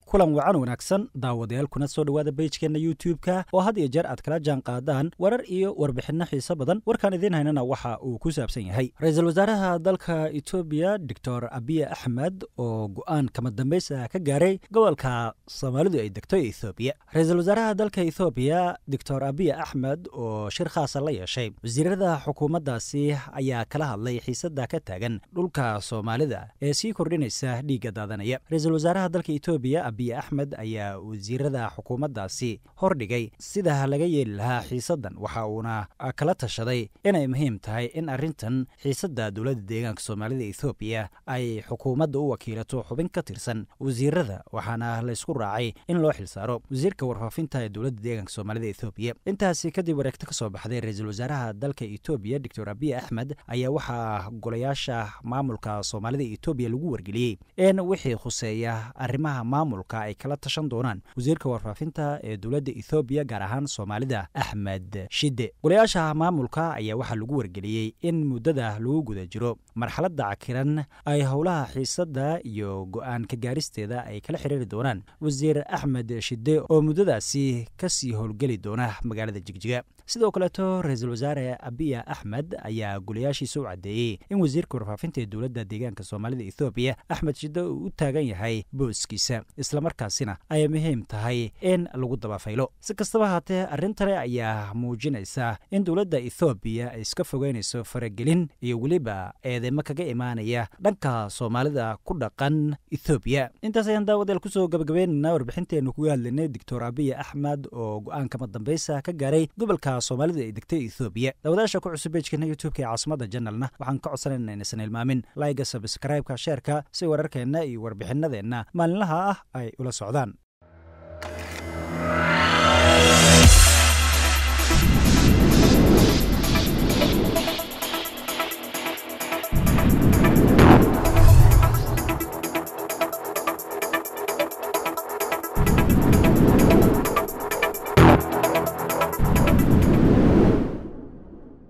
kulan wacan wanaagsan daawadayaal kuna soo dhowaada bejkeenna youtube-ka oo had iyo jeer aad kala jaan qaadaan warar iyo warbixinno xiise badan warkaan idiin haynana waxa uu ku saabsan yahay ra-iisul wasaaraha dalka etoobiya doctor abiy axmed oo go-aan kama dambaysa ka gaaray gobolka soomaalidu ay degto ethoobiya ra-iisul wasaaraha dalka ethoobiya doctor abiy axmed oo shir khaasa la yeeshay wasiirada xukuumaddaasi ayaa kala hadlay xiisada ka taagan dhulka soomaalida ee sii kordhinaysa dhiigga daadanaya ra-iisul wasaaraha dalka etoobiya abiy axmed ayaa wasiirada xukuumaddaasi hordhigay sida laga yeeli lahaa xiisadan waxa uuna kala tashaday inay muhiim tahay in arrintan xiisadda dowladda deegaanka soomaalida ethoobiya ay xukuumadda u wakiilato xubin ka tirsan wasiirada waxaana laysku raacay in loo xilsaaro wasiirka warfaafinta ee dowladda deegaanka soomaalida ethoobiya intaasi kadib wareegto ka soo baxday ra-iisul wasaaraha dalka etoobiya doctor abiy axmed ayaa waxaa golayaasha maamulka soomaalida etoobiya lagu wargeliyey in wixii khuseeya arrimaha maamulka ay kala tashan doonaan wasiirka warfaafinta ee dowladda ethoobiya gaar ahaan soomaalida axmed shide golayaasha maamulka ayaa waxaa lagu wargeliyey in muddada lagu guda jiro marxaladda cakiran ay howlaha xiisadda iyo go-aan ka gaaristeeda ay kala xiriiri doonaan wasiir axmed shide oo muddadaasi kasii howlgeli doona magaalada jigjiga sidoo kaleeto ra-iisul wasaare abiya axmed ayaa golayaashiisa u caddeeyey in wasiirka warfaafinta ee dowladda deegaanka soomaalida ethoobiya axmed shide uu u taagan yahay booskiisa islamarkaasina ay muhiim tahay in lagu dabafaylo si kastaba haatee arrintani ayaa muujinaysa in dowladda ethoobiya ay iska fogeynayso faragelin iyo weliba eedeymo kaga imaanaya dhanka soomaalida ku dhaqan ethoobiya intaas ayaan daawadeel kusoo gabagabeynayna warbixinteennu kuga hadlaynay doctor abiy axmed oo go-aan kama dambaysa ka gaaray gobolka soomaalida ay degtay ethoobiya daawadaasha ku cusub bejkeena youtubeka ee caasimada janalna waxaan ka codsanayna inaysan ilmaamin layga sabskraibeka sheerka si wararkeenna iyo warbixinadeenna maalinlaha ah ay ula socdaan